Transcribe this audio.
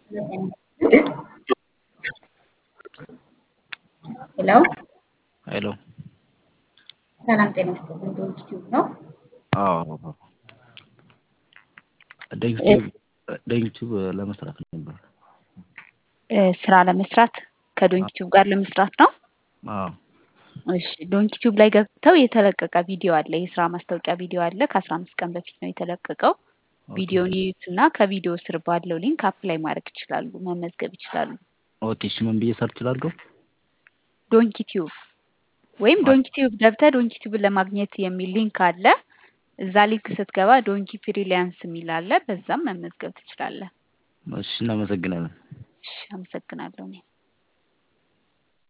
ሄሎ ሄሎ ሰላም ጤና ይስጥልኝ። ዶንኪ ቲዩብ ነው። አዎ ዩቲዩብ ለመስራት ነበር። እ፣ ስራ ለመስራት ከዶንኪ ቲዩብ ጋር ለመስራት ነው። አዎ እሺ ዶንኪ ቲዩብ ላይ ገብተው የተለቀቀ ቪዲዮ አለ። የስራ ማስታወቂያ ቪዲዮ አለ። ከአስራ አምስት ቀን በፊት ነው የተለቀቀው። ቪዲዮን ይዩት እና ከቪዲዮ ስር ባለው ሊንክ አፕላይ ማድረግ ይችላሉ፣ መመዝገብ ይችላሉ። ኦኬ እሺ ምን ብዬ ሰርች ላድርገው? ዶንኪ ቲዩብ ወይም ዶንኪ ቲዩብ ገብተህ ዶንኪ ቲዩብን ለማግኘት የሚል ሊንክ አለ። እዛ ሊንክ ስትገባ ዶንኪ ፍሪላንስ የሚል አለ። በዛም መመዝገብ ትችላለህ። እሺ እናመሰግናለን። እሺ አመሰግናለሁ እኔ